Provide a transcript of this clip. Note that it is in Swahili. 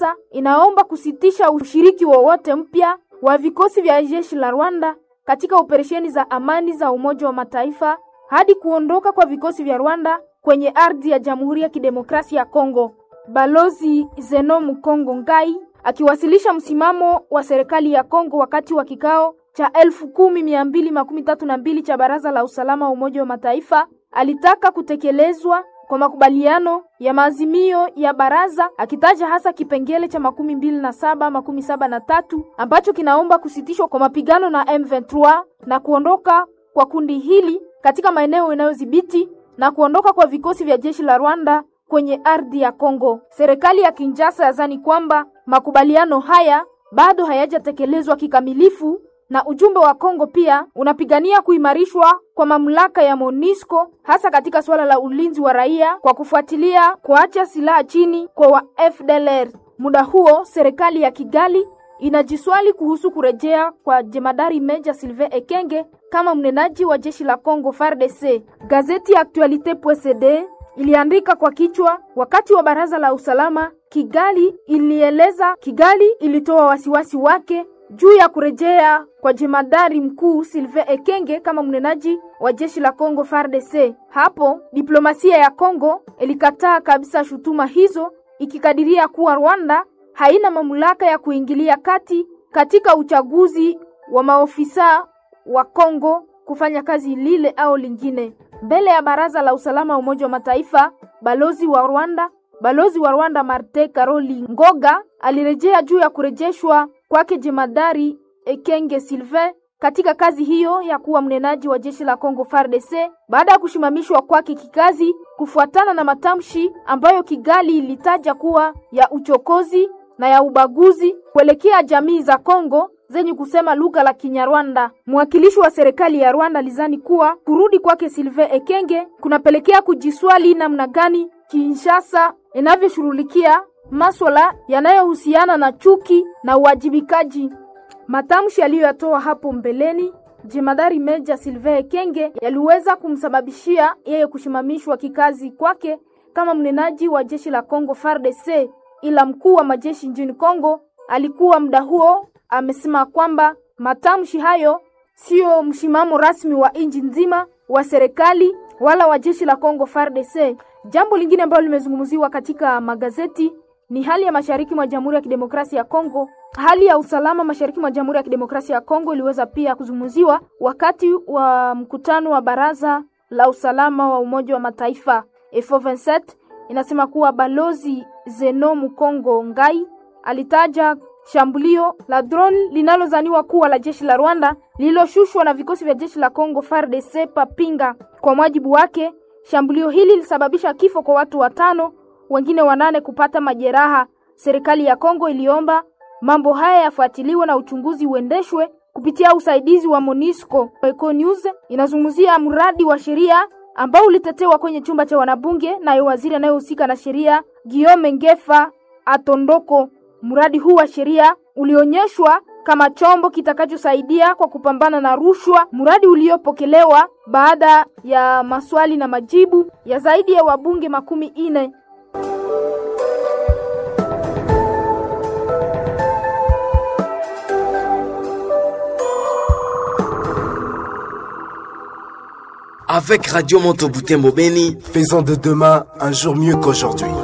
Kinshasa inaomba kusitisha ushiriki wowote mpya wa vikosi vya jeshi la Rwanda katika operesheni za amani za Umoja wa Mataifa hadi kuondoka kwa vikosi vya Rwanda kwenye ardhi ya Jamhuri ya Kidemokrasia ya Kongo. Balozi Zeno Mukongo Ngai akiwasilisha msimamo wa serikali ya Kongo wakati wa kikao cha elfu kumi mia mbili makumi tatu na mbili cha Baraza la Usalama wa Umoja wa Mataifa alitaka kutekelezwa kwa makubaliano ya maazimio ya baraza akitaja hasa kipengele cha makumi mbili na saba makumi saba na tatu ambacho kinaomba kusitishwa kwa mapigano na M23 na kuondoka kwa kundi hili katika maeneo inayodhibiti na kuondoka kwa vikosi vya jeshi la Rwanda kwenye ardhi ya Kongo. Serikali ya Kinshasa yazani kwamba makubaliano haya bado hayajatekelezwa kikamilifu na ujumbe wa Kongo pia unapigania kuimarishwa kwa mamlaka ya MONUSCO hasa katika suala la ulinzi wa raia kwa kufuatilia kuacha silaha chini kwa wa FDLR. Muda huo serikali ya Kigali inajiswali kuhusu kurejea kwa jemadari Meja Sylvain Ekenge kama mnenaji wa jeshi la Kongo FARDC. Gazeti Actualite.cd iliandika kwa kichwa, wakati wa baraza la usalama Kigali ilieleza, Kigali ilitoa wasiwasi wake juu ya kurejea kwa jemadari mkuu Sylvain Ekenge kama mnenaji wa jeshi la Kongo FARDC. Hapo diplomasia ya Kongo ilikataa kabisa shutuma hizo, ikikadiria kuwa Rwanda haina mamlaka ya kuingilia kati katika uchaguzi wa maofisa wa Kongo kufanya kazi lile au lingine. Mbele ya baraza la usalama wa Umoja wa Mataifa, balozi wa Rwanda balozi wa Rwanda Marte Karoli Ngoga alirejea juu ya kurejeshwa kwake jemadari Ekenge Sylvain katika kazi hiyo ya kuwa mnenaji wa jeshi la Kongo FARDC baada ya kushimamishwa kwake kikazi kufuatana na matamshi ambayo Kigali ilitaja kuwa ya uchokozi na ya ubaguzi kuelekea jamii za Kongo zenye kusema lugha la Kinyarwanda. Mwakilishi wa serikali ya Rwanda lizani kuwa kurudi kwake Sylvain Ekenge kunapelekea kujiswali namna gani Kinshasa inavyoshughulikia maswala yanayohusiana na chuki na uwajibikaji. Matamshi aliyoyatoa hapo mbeleni jemadari Meja Sylvain Ekenge yaliweza kumsababishia yeye kushimamishwa kikazi kwake kama mnenaji wa jeshi la Kongo FARDC, ila mkuu wa majeshi nchini Kongo alikuwa muda huo amesema kwamba matamshi hayo sio msimamo rasmi wa nchi nzima wa serikali wala wa jeshi la Kongo FARDC. Jambo lingine ambalo limezungumziwa katika magazeti ni hali ya mashariki mwa Jamhuri ya Kidemokrasia ya Kongo. Hali ya usalama mashariki mwa Jamhuri ya Kidemokrasia ya Kongo iliweza pia kuzungumziwa wakati wa mkutano wa Baraza la Usalama wa Umoja wa Mataifa. F27 inasema kuwa balozi Zeno Mukongo Ngai alitaja shambulio la drone linalozaniwa kuwa la jeshi la Rwanda lililoshushwa na vikosi vya jeshi la Kongo FARDC Papinga. Kwa mujibu wake, shambulio hili lilisababisha kifo kwa watu watano, wengine wanane kupata majeraha. Serikali ya Kongo iliomba mambo haya yafuatiliwe na uchunguzi uendeshwe kupitia usaidizi wa MONUSCO. Eco News inazungumzia mradi wa sheria ambao ulitetewa kwenye chumba cha wanabunge naye waziri anayehusika na sheria Guillaume Ngefa Atondoko. Mradi huu wa sheria ulionyeshwa kama chombo kitakachosaidia kwa kupambana na rushwa, mradi uliopokelewa baada ya maswali na majibu ya zaidi ya wabunge makumi ine. Avec Radio Monteboutembo Beni, faisons de demain un jour mieux qu'aujourd'hui.